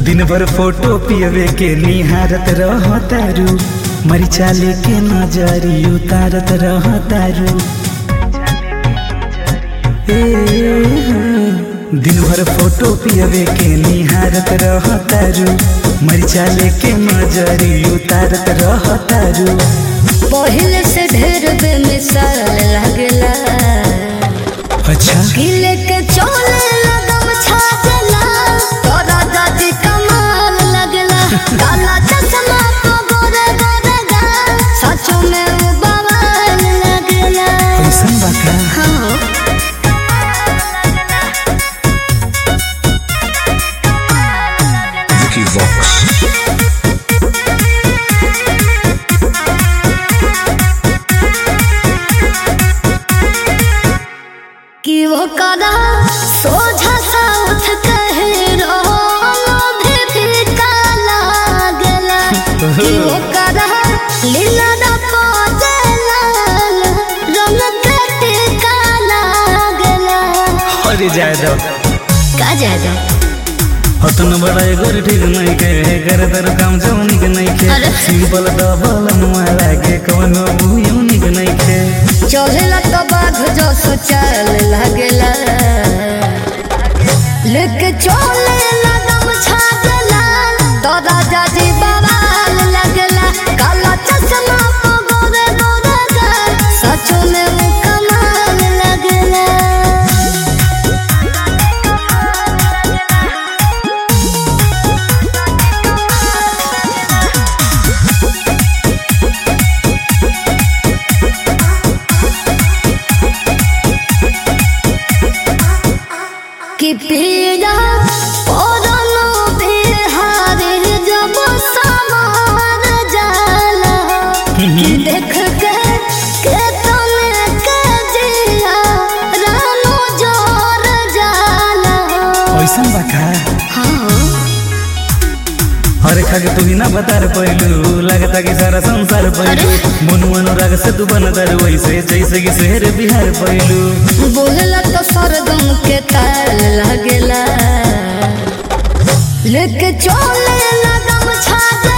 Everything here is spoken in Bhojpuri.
दिन भर फोटो पियवे के निहारत रह तारू मरिचा लेके नजरी उतारत रह तारू ए, हाँ। दिन भर फोटो पियवे के निहारत रह तारू मरिचा लेके नजरी उतारत रह तारू पहले से ढेर बेमिसाल लगला अच्छा गिले के चोले लगम छाजला तोरा दादी कमाल लगला काला चश्मा तो गोरे गोरे गा सचो में वो बवाल लगला कैसन बा का हाँ Vicky Vox. कि वो कदा सोझा सा उठ कहे रोलो भी फीका लागला कि वो कदा लीला दा पोजला रंग कटे का लागला अरे जाए दो का जादा हतन बड़ा एगोर ठीक नहीं के कर दर काम जौनिक नहीं के अरे। सिंपल डबल नुआ के कोनो बुयूनिक नहीं के चलेला तो बाघ जो सुचल लागला लेके चले लगम छागला तो राजा जी बवाल लगला काला चश्मा को गोरे गोरे गा सच में वो कमाल लगला कि पीड़ा पौधनो बिहारी जब समार जाला कि देख के के तने के जिया रानो जोर जाला ऐसन बा का हाँ अरे खाके तू ही ना बता पैलू लगता कि सारा संसार पैलू मनु अनुराग से तू बनतर वैसे जैसे कि शहर बिहार पैलू बोलला तो सरगम के ताल लगेला लेके चले लगम छाग